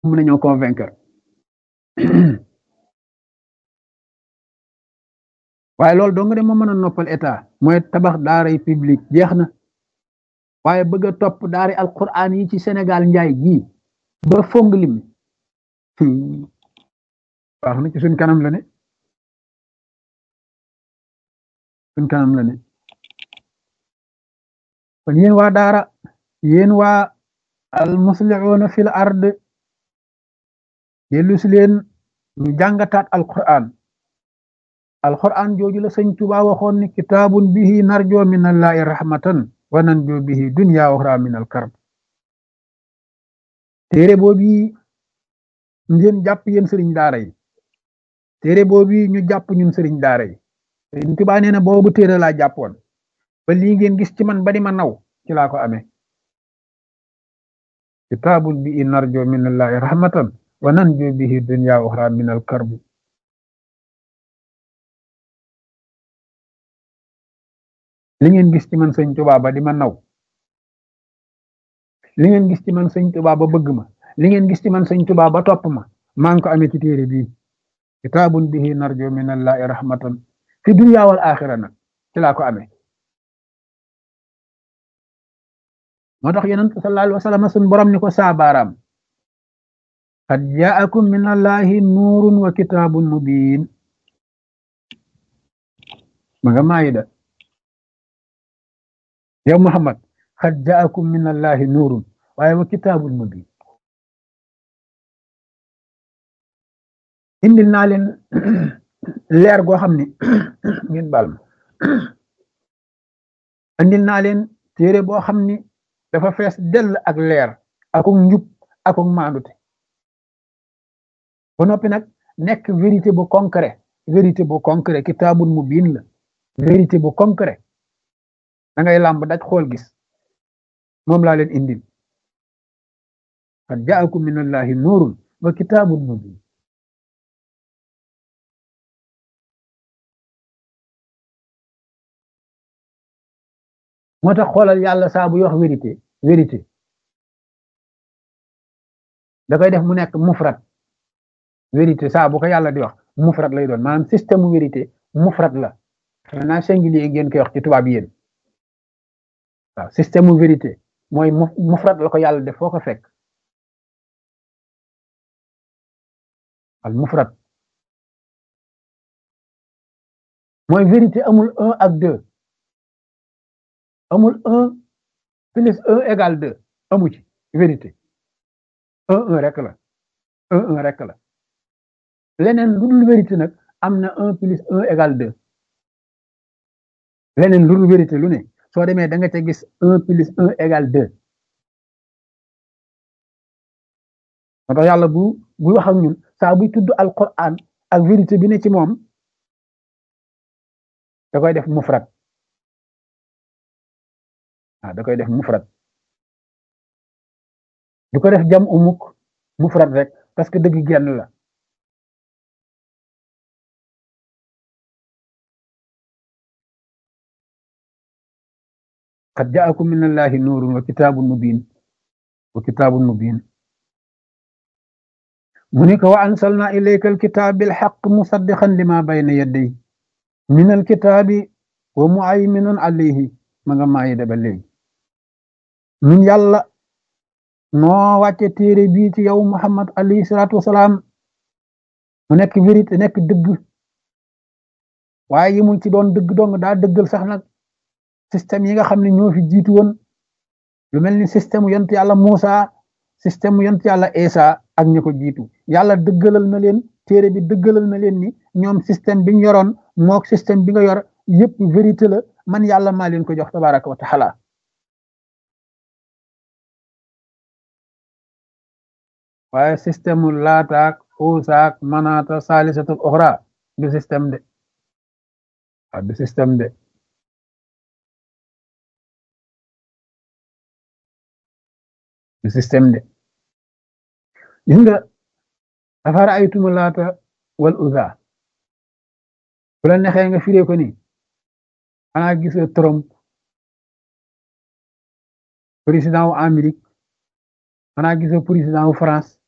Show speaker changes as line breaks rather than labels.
mën nañoo convaincre waaye loolu dong de moo mën a noppal état mooy tabax daaray public jeex na waaye bëgg a topp daari alquran yi ci Sénégal njaay gii ba fong lim baax na ci suñ kanam la ne suñ kanam la ne kon yéen waa daara yéen waa al muslihuuna fil ard dellu si leen ñu jàngataat alquran alquran jooju la sëñ Tuubaa waxoon ni kitaabun bihi narjoo min allahi rahmatan wa nanjoo bihi dunya wa uxra min alkarb téere boobu ngeen jàpp yéen sëriñ daara yi téere boobu ñu jàpp ñun sëriñ daara yi sëriñ Tuubaa nee na boobu téere laa jàppoon ba lii ngeen gis ci man ba di ma naw ci laa ko amee kitaabun bihi narjoo min allahi rahmatan wa nanjoo bihi dunya wa uxra min alkarb li ngeen gis ci man sëñ Tuubaa ba di ma naw li ngeen gis ci man sëñ Tuubaa ba bëgg ma li ngeen gis ci man sëñ Tuubaa ba topp ma maa ngi ko amee ci téere bii kitaabun bihi narjo min allahi rahmatan fi dunya wal axira nag ci laa ko amee moo tax yonent sallallahu alayhi wa sallam sun borom ni ko saabaaraam qad jaakum min allahi nuurun wa kitaabun mubiin ma nga maayida yow Muhammad qad jaakum min allahi nuurun waaye wa kitaabun mubiin indil naa leen leer goo xam ni ngeen baal ma indil naa leen téere boo xam ni dafa fees dell ak leer akuk njub akuk maandute ba noppi nag nekk vérité bu concret vérité bu concret kitaabun mubiin la vérité bu concret da ngay làmb daj xool gis moom laa leen indil qad jaakum min allahi nuurun wa kitaabun mubiin moo tax xoolal yàlla saa buy wax vérité vérité da koy def mu nekk mufrat vérité saa bu ko yàlla di wax mufrat lay doon maanaam système vérité mufrat la maintenant singulier ngeen koy wax ci tubaab yéen waaw système vérité mooy mufrat la ko yàlla def foo ko fekk al mufrat mooy vérité amul un ak deux amul un plus un égal deux amu ci vérité un un rek la un un rek la leneen lu dul vérité nag am na un plus un égal deux leneen lu dul vérité lu ne soo demee da nga ca gis un plus un égal deux moo tax yàlla bu buy wax ak ñun saa buy tudd alquran ak vérité bi ne ci moom da koy def mufrat ah da koy def mufrat du ko def jam umuk mufrat rek parce que dëgg genn la qad jaakum min allahi nuurun wa kitaabun mubin wa kitaabun mubin mu ni ko wa ansalna ilayka alkitaab bilxaq musaddiqan lima bayna yadday min alkitaabi wa muayminun alayhi ma nga maayi da ba léegi ñun yàlla noo wàcce téere bii ci yow muhammad alayhi salaatu wasalaam mu nekk vérité nekk dëgg waaye yimul ci doon dëgg dong daa dëggal sax nag système yi nga xam ne ñoo fi jiitu woon lu mel ni système yont yàlla Muusa système yont yàlla Isa ak ñi ko jiitu yàlla dëggalal na leen téere bi dëggalal na leen ni ñoom système bi ñu yoroon mook système bi nga yor yépp vérité la man yàlla maa leen ko jox tabaraka wa taala waaye système laataak uusaak manaata saalisatul oxra du système de waaw du système de du système de gis nga afara aytuma laata wal uza bu la nexee nga firee ko ni xanaa gisoo Trump président wu Amérique xanaa gisoo président wu France